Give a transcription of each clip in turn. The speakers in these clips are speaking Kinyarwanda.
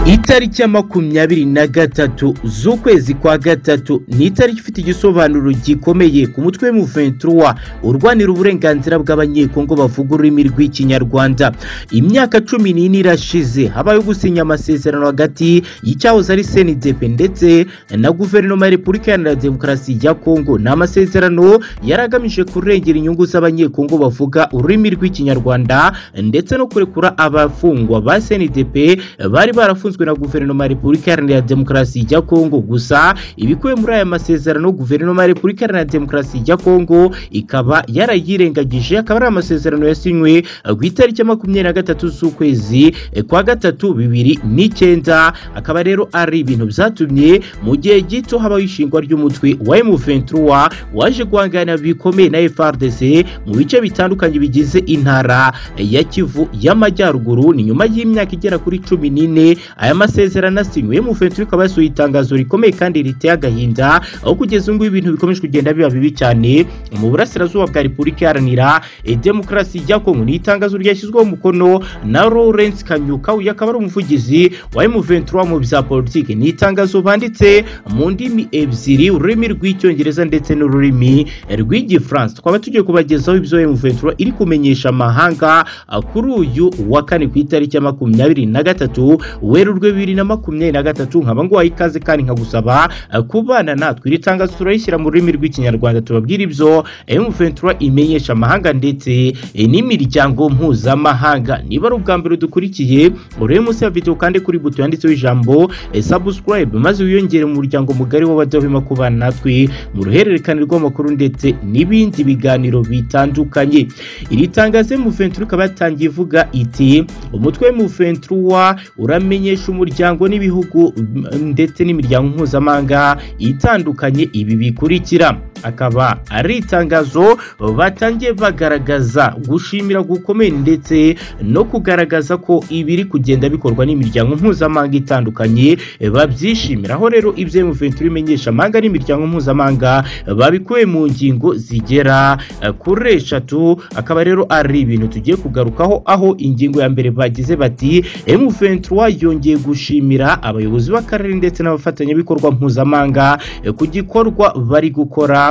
itariki ya makumyabiri na gatatu z'ukwezi kwa gatatu ni itariki ifite igisobanuro gikomeye ku mutwe w'umuventura urwanira uburenganzira bw'abanyekongo bavuga ururimi rw'ikinyarwanda imyaka cumi n'ine irashize habayeho gusinya amasezerano hagati y'icyahoze ari senidepe ndetse na guverinoma ya repubulika iharanira demokarasi ya kongo ni amasezerano yari agamije kurengera inyungu z'abanyekongo bavuga ururimi rw'ikinyarwanda ndetse no kurekura abafungwa ba senidepe bari barafunzwe na guverinoma ya repubulika iharanira demokarasi ya kongo gusa ibikubiye muri aya masezerano guverinoma ya repubulika iharanira demokarasi ya kongo ikaba yarayirengagije akaba ari amasezerano yasinywe ku itariki ya makumyabiri na gatatu z'ukwezi kwa gatatu bibiri n'icyenda akaba rero ari ibintu byatumye mu gihe gito habaho ishingwa ry'umutwe wa M23 waje guhangana bikomeye na FARDC mu bice bitandukanye bigize intara ya Kivu y'Amajyaruguru ni nyuma y'imyaka igera kuri cumi n'ine aya masezerano asinywe mu fentu ikaba yasuye itangazo rikomeye kandi riteye agahinda aho kugeza ubu ibintu bikomeje kugenda biba bibi cyane mu burasirazuba bwa repubulika iharanira demokarasi ya kongo ni itangazo ryashyizweho umukono na lawrence kanyuka uyu akaba ari umuvugizi wa M23 mu bya politiki ni itangazo banditse mu ndimi ebyiri ururimi rw'icyongereza ndetse n'ururimi rw'igifaransa twaba tugiye kubagezaho ibyo M23 iri kumenyesha amahanga kuri uyu wa kane ku itariki ya makumyabiri na gatatu werurwe bibiri na makumyabiri na gatatu nkaba nguhaye ikaze kandi nkagusaba kubana natwe iri tangazo turayishyira mu rurimi rw'ikinyarwanda tubabwira ibyo M23 imenyesha amahanga ndetse n'imiryango mpuzamahanga niba ari ubwa mbere dukurikiye urebe munsi ya video kandi kuri buto yanditseho ijambo subscribe maze wiyongere mu muryango mugari w'abadahwema kubana natwe mu ruhererekane rw'amakuru ndetse n'ibindi biganiro bitandukanye iri tangazo M23 ikaba yatangiye ivuga iti umutwe M23 uramenye umuryango n'ibihugu ndetse n'imiryango mpuzamahanga itandukanye ibi bikurikira akaba ari itangazo batangiye bagaragaza gushimira gukomeye ndetse no kugaragaza ko ibiri kugenda bikorwa n'imiryango mpuzamahanga itandukanye babyishimira aho rero ibyo M23 imenyesha amahanga n'imiryango mpuzamahanga babikuye mu ngingo zigera kuri eshatu akaba rero ari ibintu tugiye kugarukaho aho ingingo ya mbere bagize bati M23 yongeye gushimira abayobozi b'akarere ndetse n'abafatanyabikorwa mpuzamahanga ku gikorwa bari gukora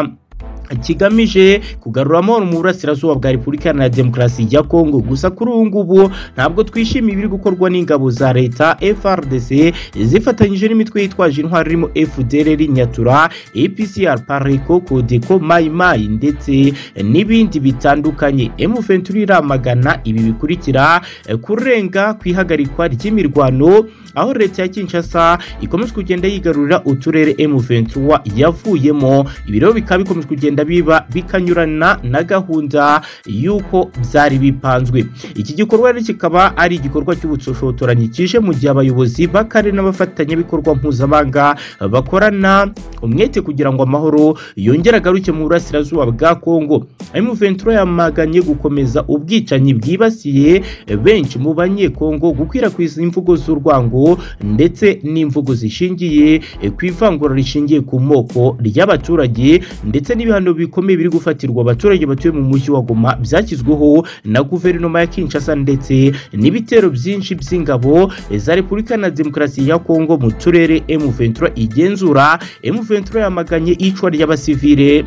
kigamije kugarura amahoro mu burasirazuba bwa repubulika na demokarasi ya kongo gusa kuri ubu ngubu ntabwo twishimiye ibiri gukorwa n'ingabo za leta frdc zifatanyije n'imitwe yitwaje intwari irimo fdrr nyatura apcr pareko kodeko mayimayi ndetse n'ibindi bitandukanye m23 iramagana ibi bikurikira kurenga ku ihagarikwa ry'imirwano aho leta ya kinshasa ikomeje kugenda yigarurira uturere m23 yavuyemo ibiro bikaba bikomeje kugenda biba bikanyurana na gahunda y'uko byari bipanzwe iki gikorwa rero kikaba ari igikorwa cy'ubushotoranyi kije mu gihe abayobozi b'akarere n'abafatanyabikorwa mpuzamahanga bakorana umwete kugira ngo amahoro yongere agaruke mu burasirazuba bwa kongo M23 yamaganye gukomeza ubwicanyi bwibasiye benshi mu banyekongo gukwirakwiza imvugo z'urwango ndetse n'imvugo zishingiye ku ivangura rishingiye ku moko ry'abaturage ndetse n'ibihano bikomeye biri gufatirwa abaturage batuye mu mujyi wa Goma byashyizweho na guverinoma ya Kinshasa ndetse n'ibitero byinshi by'ingabo za Repubulika na Demokarasi ya Kongo mu turere M23 igenzura M23 yamaganye icwa ry'abasivile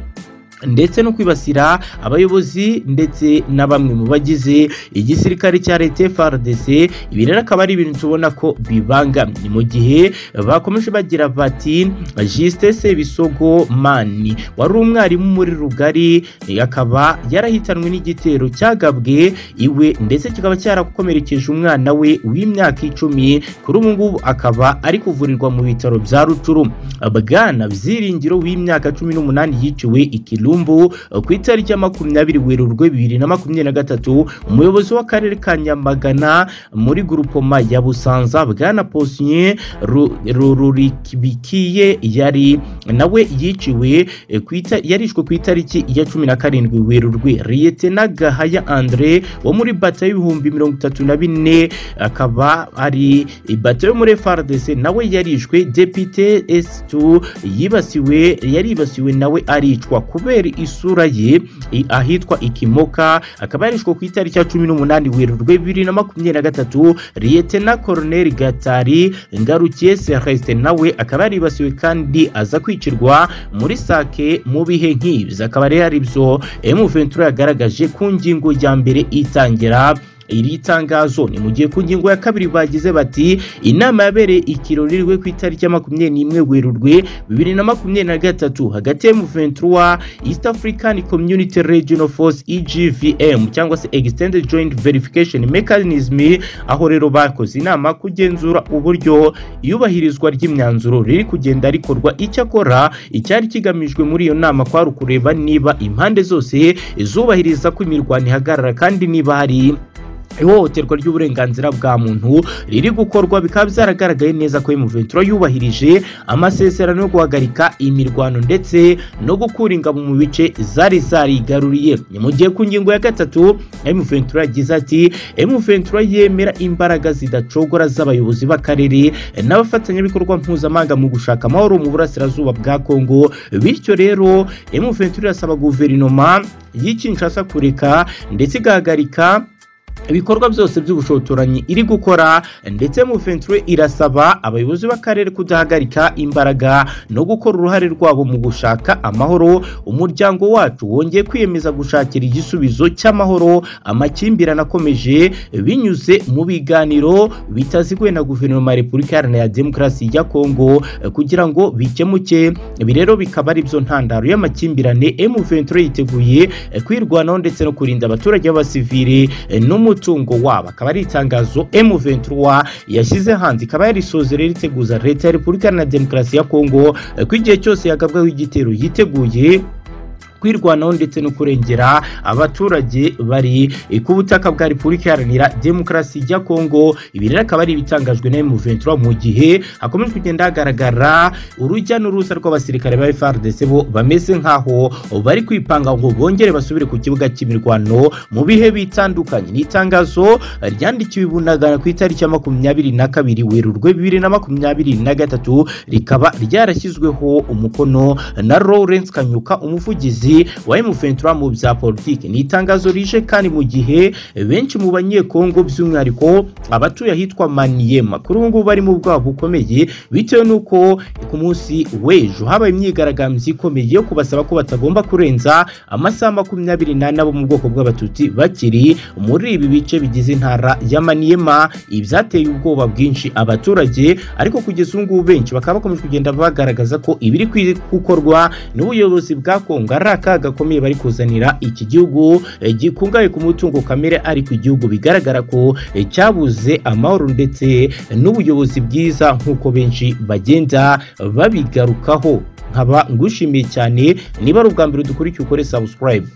ndetse no kwibasira abayobozi ndetse na bamwe mu bagize igisirikare cya leta FARDC ibi rero akaba ari ibintu tubona ko bibangamye mu gihe bakomeje bagira bati Juste Sebisogo Mani wari umwarimu muri rugari akaba yarahitanwe n'igitero cyagabwe iwe ndetse kikaba cyarakomerekeje umwana we w'imyaka icumi kuri ubu ngubu akaba ari kuvurirwa mu bitaro bya Rucuru Bwana Byiringiro w'imyaka cumi n'umunani yiciwe ikilu ku itariki ya makumyabiri werurwe bibiri na makumyabiri na gatatu umuyobozi w'akarere ka nyamagana muri gurupoma ya busanza bwana posiye rurikibikiye yari nawe yiciwe yarishwe ku itariki ya cumi na karindwi werurwe riyetena gahaya andre wo muri bata y'ibihumbi mirongo itatu na bine akaba ari bata yo muri frdc nawe yarishwe depite s2 yibasiwe yaribasiwe nawe aricwa kubera gutera isura ye i- ahitwa ikimoka akaba yarishwe ku itariki ya cumi n'umunani werurwe bibiri na makumyabiri na gatatu liyetena koroneri gatari ngarukiye sereste nawe akaba yaribasiwe kandi aza kwicirwa muri sake mu bihe nk'ibi akaba rero ari byo emuventura yagaragaje ku ngingo ya mbere itangira iri tangazo ni mu gihe ku ngingo ya kabiri bagize bati inama yabereye ikirori rwe ku itariki ya makumyabiri n'imwe werurwe bibiri na makumyabiri na gatatu hagati ya M23 East African Community Regional Force EGVM cyangwa se Extended Joint Verification Mechanism aho rero bakoze inama kugenzura uburyo iyubahirizwa ry'imyanzuro riri kugenda rikorwa icyakora icyari kigamijwe muri iyo nama kwari ukureba niba impande zose zubahiriza ko imirwano ihagarara kandi niba hari ihohoterwa ry'uburenganzira bwa muntu riri gukorwa bikaba byaragaragaye neza ko M23 yubahirije amasezerano yo guhagarika imirwano ndetse no gukura ingabo mu bice zari zarigaruriye ni mu gihe ku ngingo ya gatatu M23 yagize ati M23 yemera imbaraga zidacogora z'abayobozi b'akarere n'abafatanyabikorwa mpuzamahanga mu gushaka amahoro mu burasirazuba bwa Kongo bityo rero M23 irasaba guverinoma y'ikinshasa kureka ndetse igahagarika ibikorwa byose by'ubushotoranyi iri gukora ndetse M23 irasaba abayobozi b'akarere kudahagarika imbaraga no gukora uruhare rwabo mu gushaka amahoro umuryango wacu wongeye kwiyemeza gushakira igisubizo cy'amahoro amakimbirane akomeje binyuze mu biganiro bitaziguye na guverinoma ya repubulika iharanira demokarasi ya kongo kugira ngo bikemuke ibi rero bikaba ari byo ntandaro y'amakimbirane M23 yiteguye kwirwanaho ndetse no kurinda abaturage b'abasivire n'umutungo wabo akaba ari itangazo M23 yashyize hanze ikaba yarisoze rero iteguza leta ya repubulika na demokarasi ya kongo eh, ko igihe cyose yagabwaho igitero yiteguye kwirwanaho ndetse no kurengera abaturage bari eh, ku butaka bwa repubulika iharanira demokarasi ya kongo ibi rero akaba ari ibitangajwe na M23 mu gihe hakomeje kugenda hagaragara urujya n'uruza rw'abasirikare ba FARDC bo bameze nkaho bari kwipanga ngo bongere basubire ku kibuga cy'imirwano mu bihe bitandukanye ni itangazo ryandikiwe i bunagana ku itariki ya makumyabiri na kabiri werurwe bibiri na makumyabiri na gatatu rikaba ryarashyizweho umukono na Lawrence Kanyuka umuvugizi wa M23 mu bya politiki ni itangazo rije kandi mu gihe benshi mu banyekongo by'umwihariko abatuye ahitwa Maniema kuri ubu ngubu bari mu bwabo bukomeye bitewe n'uko ku munsi w'ejo habaye imyigaragambyo ikomeye yo kubasaba ko batagomba kurenza amasaha makumyabiri n'ane abo mu bwoko bw'abatutsi bakiri muri ibi bice bigize intara ya Maniema ibyateye ubwoba bwinshi abaturage ariko kugeza ubu ngubu benshi bakaba bakomeje kugenda bagaragaza ko ibiri kwi- gukorwa n'ubuyobozi bwa Kongo ari akaga gakomeye bari kuzanira iki gihugu eh, gikungahaye ku mutungo kamere ariko igihugu bigaragara ko eh, cyabuze amahoro ndetse n'ubuyobozi bwiza nk'uko benshi bagenda babigarukaho nkaba ngushimiye cyane niba ari ubwa mbere dukurikiye ukore subscribe